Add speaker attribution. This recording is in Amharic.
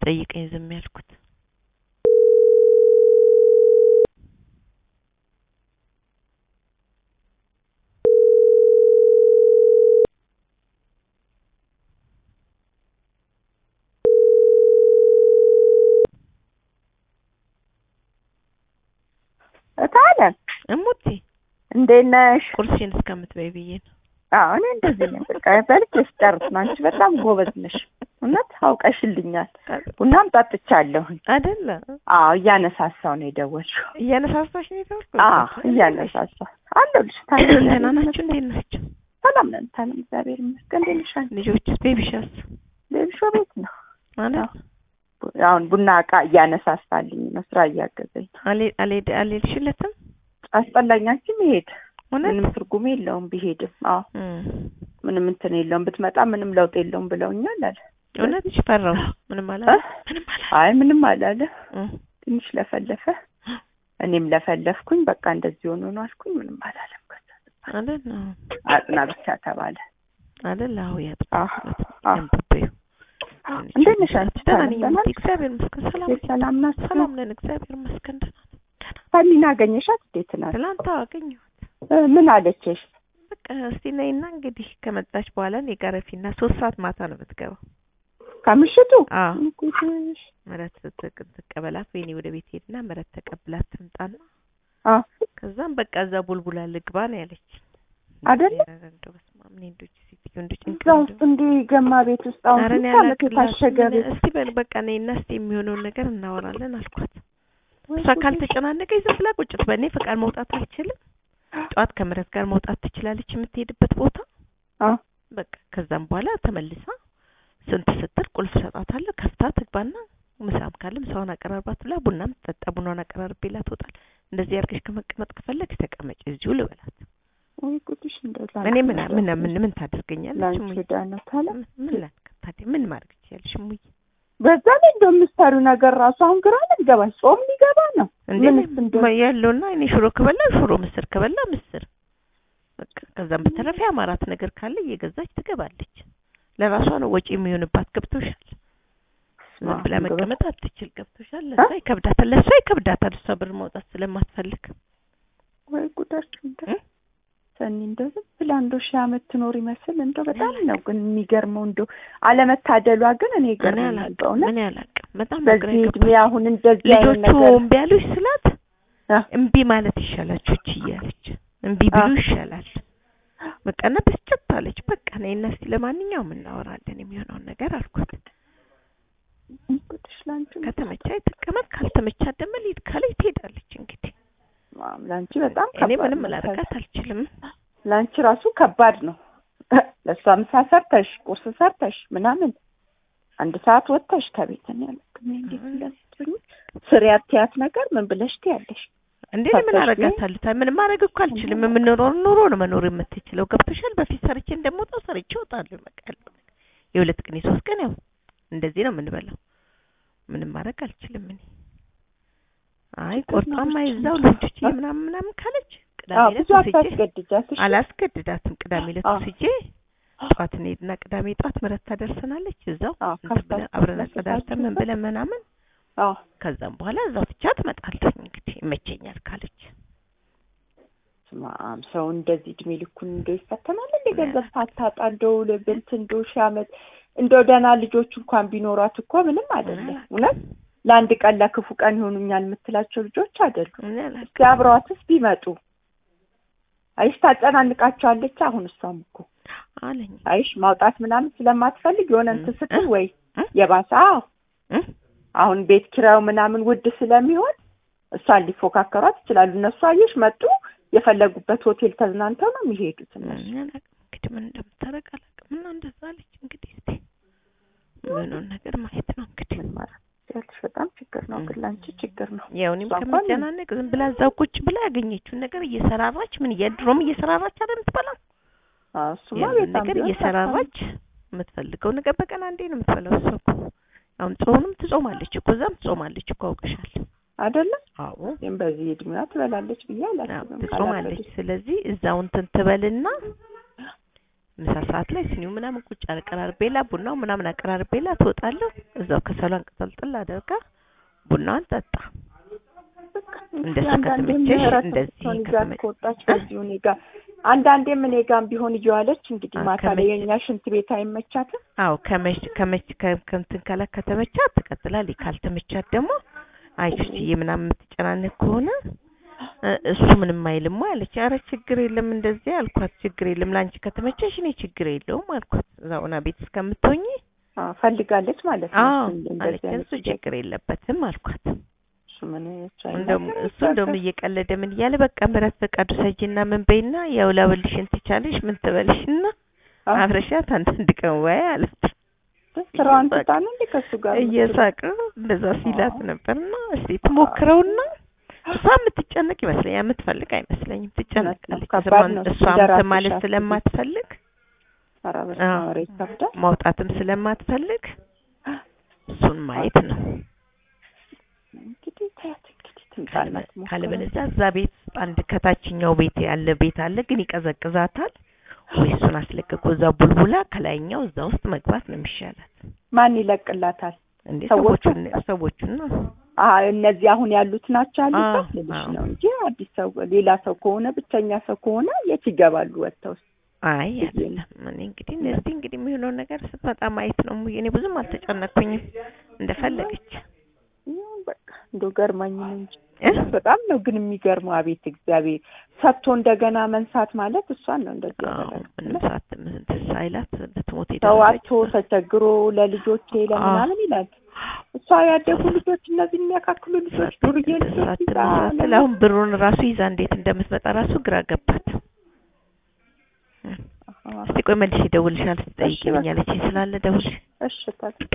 Speaker 1: ሲጠይቀኝ ዝም ያልኩት።
Speaker 2: እታለን
Speaker 1: እሙቴ
Speaker 2: እንዴት ነሽ?
Speaker 1: ቁርስሽን እስከምትበይ ብዬ ነው።
Speaker 2: አዎ እኔ እንደዚህ ነኝ። በቃ በልቼ ስጨርስ ነው። አንቺ በጣም ጎበዝ ነሽ። እውነት አውቀሽልኛል። ቡናም ጠጥቻለሁኝ።
Speaker 1: አይደለ?
Speaker 2: አዎ እያነሳሳው ነው የደወልሽው።
Speaker 1: እያነሳሳሽ ነው የደወልኩት?
Speaker 2: አዎ እያነሳሳው አለሁልሽ።
Speaker 1: ደህና ናችሁ? እንዴት ናቸው?
Speaker 2: ሰላም ነን። ታለም እግዚአብሔር ይመስገን። እንዴት ነሽ አንቺ?
Speaker 1: ልጆችስ? ቤቢሻስ?
Speaker 2: ቤቢሾ ቤት ነው
Speaker 1: ማለት
Speaker 2: አሁን ቡና እቃ እያነሳሳልኝ ነው። ስራ እያገዘኝ ነው።
Speaker 1: አልሄድ አልሄድ አልሄድሽለትም?
Speaker 2: አስጠላኝ። አንቺ መሄድ
Speaker 1: እውነት?
Speaker 2: ምንም ትርጉም የለውም ቢሄድም። አዎ
Speaker 1: እም።
Speaker 2: ምንም እንትን የለውም ብትመጣ ምንም ለውጥ የለውም ብለውኛል አለ።
Speaker 1: እውነት ፈራው። ምንም አላ
Speaker 2: እ?
Speaker 1: ምንም አላ
Speaker 2: አይ ምንም አላለ።
Speaker 1: እም።
Speaker 2: ትንሽ ለፈለፈ፣ እኔም ለፈለፍኩኝ። በቃ እንደዚህ ሆኖ ነው አልኩኝ። ምንም አላለም። ከዛ
Speaker 1: አይደል? አዎ።
Speaker 2: አጥና ብቻ ተባለ።
Speaker 1: አይደል? አዎ ያጥ
Speaker 2: አዎ አዎ።
Speaker 1: ያንብበዩ
Speaker 2: እንዴት ነሽ አንቺ?
Speaker 1: ደህና ነኝ
Speaker 2: ደህና
Speaker 1: እሙቴ፣ እግዚአብሔር ይመስገን። ሰላም ነኝ።
Speaker 2: ሰላም ናችሁ?
Speaker 1: ሰላም ነን፣ እግዚአብሔር ይመስገን። ደህና ነን።
Speaker 2: ሰኒን አገኘሻት? እንዴት ናት?
Speaker 1: ትላንት አገኘኋት።
Speaker 2: እ፣ ምን አለችሽ?
Speaker 1: በቃ እስቲ ነይና እንግዲህ ከመጣች በኋላ እኔ ጋር ረፊና ሶስት ሰዓት ማታ ነው የምትገባው።
Speaker 2: ከምሽቱ
Speaker 1: አዎ
Speaker 2: ጉድሽ።
Speaker 1: ምረት ትቅ- ትቀበላት ወይኔ ወደ ቤት ሄድና ምረት ተቀብላት ትምጣና
Speaker 2: አ
Speaker 1: ከዛም በቃ እዛ ቡልቡላ ልግባ ነው ያለች።
Speaker 2: አይደለ?
Speaker 1: ኧረ እንደው በስመ አብ እኔ እንደው እቺ ሴትዮ እንደው
Speaker 2: እዛ
Speaker 1: ጭንቅላት
Speaker 2: ውስጥ እንዲህ ገማ ቤት ውስጥ አሁን
Speaker 1: ኧረ እኔ
Speaker 2: ስንት ዓመት
Speaker 1: አላቅላትም።
Speaker 2: የታሸገ ቤት
Speaker 1: እስቲ በል በቃ ነይና እስቲ የሚሆነውን ነገር እናወራለን አልኳት።
Speaker 2: ወይ
Speaker 1: እሷ
Speaker 2: ጉድሽ።
Speaker 1: ካልተጨናነቀኝ ዝም ብላ ቁጭት በእኔ ፈቃድ መውጣት አልችልም። ጠዋት ከምረት ጋር መውጣት ትችላለች የምትሄድበት ቦታ
Speaker 2: አ
Speaker 1: በቃ ከዛም በኋላ ተመልሳ ስንት ስትል ቁልፍ ሰጣታለሁ። ከፍታ ትግባና ምሳም ካለ ምሳውን አቀራርባት ብላ ቡናም ትጠጣ ቡናውን አቀራርቤላ ትወጣል። እንደዚህ አድርገሽ ከመቀመጥ ከፈለግሽ ተቀመጭ እዚሁ ልበላት።
Speaker 2: ወይ ጉድሽ እንደው
Speaker 1: እኔ ምን ምን ምን ምን ታደርገኛለች?
Speaker 2: ላንቺ
Speaker 1: እሙዬ?
Speaker 2: ዕዳ ነው ታለ
Speaker 1: ምን ምን ላድርግ ታዲያ ምን ማድረግ ትችያለሽ? እሙዬ
Speaker 2: በዛ ላይ እንደው የምትሰሪው ነገር ራሱ አሁን ግራ ነው የሚገባኝ። ጾም ሊገባ ነው።
Speaker 1: እንዴ
Speaker 2: ምንስ እንደው
Speaker 1: ማ- ያለውና እኔ ሽሮ ከበላ ሽሮ፣ ምስር ከበላ ምስር በቃ ከዛም በተረፈ አማራት ነገር ካለ እየገዛች ትገባለች። ለራሷ ነው ወጪ የሚሆንባት። ገብቶሻል? ምን ብላ መቀመጥ አትችል። ገብቶሻል? ለእሷ ይከብዳታል፣ ለእሷ ይከብዳታል። እሷ ብር መውጣት ስለማትፈልግ
Speaker 2: ወይ ጉዳችሁ እንደው
Speaker 1: እ?
Speaker 2: ሰኒ እንደው ዝም ብላ እንደው ሺህ ዓመት ትኖር ይመስል እንደው በጣም ነው ግን የሚገርመው እንደው አለመታደሏ ግን እኔ
Speaker 1: እኔ
Speaker 2: ይገርመኛል
Speaker 1: አላቅም
Speaker 2: በእውነት
Speaker 1: እኔ አላቅም። በጣም ነው ግራ
Speaker 2: በዚህ እድሜ
Speaker 1: የገባኝ።
Speaker 2: አሁን እንደዚህ አይነት
Speaker 1: ልጆቹ
Speaker 2: ነገር
Speaker 1: እምቢ አሉሽ ስላት
Speaker 2: አ?
Speaker 1: እምቢ ማለት ይሻላችሁ እቺ እያለች እምቢ ቢሉ
Speaker 2: አ?
Speaker 1: ይሻላል። በቃ እና ብስጭት አለች። በቃ ነይና እስቲ ለማንኛውም እናወራለን የሚሆነውን ነገር አልኳት።
Speaker 2: ጉድሽ ላንቺ
Speaker 1: ከተመቻት ትቀመጥ፣ ካልተመቻት ደግሞ ልሂድ ካለች ትሄዳለች። እንግዲህ
Speaker 2: ማም ላንቺ በጣም
Speaker 1: እኔ
Speaker 2: ከባድ
Speaker 1: ምንም
Speaker 2: ነው።
Speaker 1: ላደርጋት አልችልም።
Speaker 2: ላንቺ ራሱ ከባድ ነው። ለእሷ ምሳ ሰርተሽ ቁርስ ሰርተሽ ምናምን አንድ ሰዓት ወጥተሽ ከቤት ነው ያለክም እንዴት ስለምትሆኝ ስሪ አትያት ነገር ምን ብለሽ ትያለሽ?
Speaker 1: እንዴ እኔ ምን
Speaker 2: ፈተሽ
Speaker 1: አደርጋታለሁ? ታ- ምንም ማድረግ እኮ አልችልም። የምንኖረው ኑሮ ነው መኖር የምትችለው። ገብቶሻል? በፊት ሰርቼ እንደምወጣው ሰርቼ እወጣለሁ። በቃ ያለው ነገር የሁለት ቀን የሶስት ቀን ያው እንደዚህ ነው የምንበላው። ምንም ማድረግ አልችልም እኔ። አይ ቆርጣማ ይዛው ልጆች ምናምን ምናምን ካለች ቅዳሜ
Speaker 2: አዎ
Speaker 1: ዕለት
Speaker 2: ብዙ
Speaker 1: ወስጄ
Speaker 2: አታስገድጃት። እሺ?
Speaker 1: አላስገድዳትም። ቅዳሜ ዕለት
Speaker 2: አዎ።
Speaker 1: ወስጄ ጠዋት እንሄድና ቅዳሜ ጠዋት ምረት ታደርሰናለች። እዛው
Speaker 2: አዎ
Speaker 1: እንትን
Speaker 2: ከፍታ
Speaker 1: ብለን አብረን
Speaker 2: ከፍታችሁ
Speaker 1: አጸዳድተን ምን ብለን ምናምን
Speaker 2: አዎ
Speaker 1: ከዛም በኋላ እዛው ትቻት እመጣለሁ። እንግዲህ ይመቸኛል ካለች
Speaker 2: ስማም ሰው እንደዚህ እድሜ ልኩን እንደው ይፈተናል እንደ ገንዘብ ሳታጣ እንደው ልብንት እንደው ሺህ ዓመት እንደው ደህና ልጆች እንኳን ቢኖሯት እኮ ምንም አይደለም። እውነት ለአንድ ቀን ለክፉ ቀን ይሆኑኛል የምትላቸው ልጆች አይደሉም።
Speaker 1: እኔ አላውቅም።
Speaker 2: እስኪ አብረዋትስ ቢመጡ አይሽ ታጨናንቃቸዋለች። አሁን እሷም እኮ
Speaker 1: አለኝ
Speaker 2: አይሽ ማውጣት ምናምን ስለማትፈልግ የሆነ እንትን ስትል ወይ
Speaker 1: እ?
Speaker 2: የባሰ አዎ
Speaker 1: እ?
Speaker 2: አሁን ቤት ኪራዩ ምናምን ውድ ስለሚሆን እሷን ሊፎካከሯት ይችላሉ። እነሱ አየሽ መጡ የፈለጉበት ሆቴል ተዝናንተው ነው የሚሄዱት እነሱ።
Speaker 1: እኔ አላውቅም እንግዲህ ምን እንደምታደርግ አላውቅም። እና እንደዛ አለች እንግዲህ እስቲ ምኑን ነገር ማየት ነው እንግዲህ።
Speaker 2: ምን ማለት ያልሽ በጣም ችግር ነው፣ ግን ላንቺ ችግር ነው።
Speaker 1: ያው እኔም
Speaker 2: እሷ እንኳን
Speaker 1: ከመጨናነቅ ዝም ብላ እዛው ቁጭ ብላ ያገኘችውን ነገር እየሰራራች ምን የድሮም እየሰራራች አይደል የምትበላው
Speaker 2: አዎ፣ እሱማ
Speaker 1: ያንን
Speaker 2: በጣም
Speaker 1: ነገር
Speaker 2: ቢሆን
Speaker 1: እየሰራራች የምትፈልገው ነገር በቀን አንዴ ነው የምትበላው። እሷ እኮ አሁን ጾምም ትጾማለች እኮ እዛም ትጾማለች እኮ አውቅሻል።
Speaker 2: አይደለም
Speaker 1: አዎ
Speaker 2: ግን በዚህ እድሜዋ ትበላለች ብዬ
Speaker 1: አዎ፣
Speaker 2: አላስብም።
Speaker 1: ትጾማለች።
Speaker 2: ካላበደች
Speaker 1: ስለዚህ እዛው እንትን ትበልና ምሳ ሰዓት ላይ ስኒው ምናምን ቁጭ አቀራርቤላ ቡናው ምናምን አቀራርቤላ ትወጣለሁ። እዛው ከሰሏን ቅጠልጥል አደርጋ ቡናዋን ጠጣ። እንደሱ
Speaker 2: አንዳንዴም
Speaker 1: ከተመቸሽ
Speaker 2: ምህረት
Speaker 1: እንደዚህ
Speaker 2: ብትሆን ይዛት
Speaker 1: ከተመ-
Speaker 2: ከወጣች ከዚሁ እኔ ጋር አንዳንዴም እኔ ጋርም ቢሆን እየዋለች እንግዲህ
Speaker 1: አዎ፣
Speaker 2: ማታ ላይ
Speaker 1: ከመቼ-
Speaker 2: የእኛ ሽንት ቤት አይመቻትም።
Speaker 1: አዎ ከመች ከመች ከ- ከእንትን ካላ ከተመቻት ትቀጥላለች። ካልተመቻት ደግሞ አይ ቹችዬ ምናምን የምትጨናነቅ ከሆነ እ እሱ ምንም አይልም አለች። ኧረ ችግር የለም እንደዚህ አልኳት። ችግር የለም ለአንቺ ከተመቸሽ እኔ ችግር የለውም አልኳት። እዛውና ቤት እስከምትሆኚ
Speaker 2: አዎ፣ ፈልጋለች ማለት ነው።
Speaker 1: አዎ
Speaker 2: እሱ እንደዚህ
Speaker 1: አለች።
Speaker 2: አይነት
Speaker 1: እሱ ችግር የለበትም አልኳት።
Speaker 2: እሱ ምን እሱ
Speaker 1: እንደውም
Speaker 2: አይናገርም
Speaker 1: እሱ እንደውም
Speaker 2: በቃ።
Speaker 1: እየቀለደ ምን እያለ በቃ ምረት ፈቃዱ ሰጂና ምን በይና ያው ላበልሽን ትቻለሽ ምን ትበልሽና
Speaker 2: አዎ፣
Speaker 1: አብረሻት አንዳንድ ቀን ወይ አለች።
Speaker 2: ስራዋን ትታ ነው እንዴ ከእሱ ጋር የምትውለው?
Speaker 1: እየሳቀ እንደዛ ሲላት ነበርና እስቲ ትሞክረውና እሷ የምትጨነቅ ይመስለኛል። የምትፈልግ አይመስለኝም። ትጨነቃለች።
Speaker 2: ከባድ
Speaker 1: ስሟን
Speaker 2: ነው።
Speaker 1: እሷ
Speaker 2: እንደ ራስሽ
Speaker 1: ማለት
Speaker 2: አስቢ።
Speaker 1: ስለማትፈልግ
Speaker 2: ኧረ በስመ አብ፣
Speaker 1: አዎ።
Speaker 2: ኧረ ይከብዳል።
Speaker 1: ማውጣትም ስለማትፈልግ እሱን ማየት ነው።
Speaker 2: እንግዲህ ታያት እንግዲህ ትምጣና ትሞክረው።
Speaker 1: ካለበለዚያ እዛ ቤት ውስጥ አንድ ከታችኛው ቤት ያለ ቤት አለ፣ ግን ይቀዘቅዛታል። ወይ እሱን አስለቅቆ እዛ ቡልቡላ ከላይኛው እዛ ውስጥ መግባት ነው የሚሻላት።
Speaker 2: ማን ይለቅላታል?
Speaker 1: እንዴ
Speaker 2: ሰዎቹ?
Speaker 1: ሰዎቹን ሰዎቹን ነው
Speaker 2: አ እነዚህ አሁን ያሉት ናቸው ያሉበት
Speaker 1: አዎ፣
Speaker 2: ልልሽ
Speaker 1: አዎ።
Speaker 2: ነው እንጂ አዲስ ሰው ሌላ ሰው ከሆነ ብቸኛ ሰው ከሆነ የት ይገባሉ ወጥተው
Speaker 1: አይ አይደለም። እኔ እንግዲህ እስቲ እንግዲህ የሚሆነውን ነገር ስትመጣ ማየት ነው። እኔ ብዙም አልተጨነኩኝም። እንደፈለገች
Speaker 2: ይሁን በቃ እንደው ገርማኝ ነው እንጂ
Speaker 1: እ?
Speaker 2: በጣም ነው ግን የሚገርመው። አቤት እግዚአብሔር ሰጥቶ እንደገና መንሳት ማለት እሷን ነው እንደዚህ
Speaker 1: አዎ፣
Speaker 2: ያደረገው።
Speaker 1: ምንም ሰዓት እንትን ሳይላት ልትሞት
Speaker 2: ሰው
Speaker 1: የደረሰች
Speaker 2: አጥቶ ተቸግሮ ለልጆቼ ለምናምን ይላል። እሷ ያደጉ ልጆች እነዚህ የሚያካክሉ ልጆች ዱርዬ ልጆች ይዛ
Speaker 1: ስለ አሁን ብሩን ራሱ ይዛ እንዴት እንደምትመጣ ራሱ ግራ ገባት።
Speaker 2: አሃ፣
Speaker 1: እስቲ ቆይ መልሼ እደውልልሻለሁ። ትጠይቂኛለች ስላለ ደውልሽ
Speaker 2: እሺ ታዲያ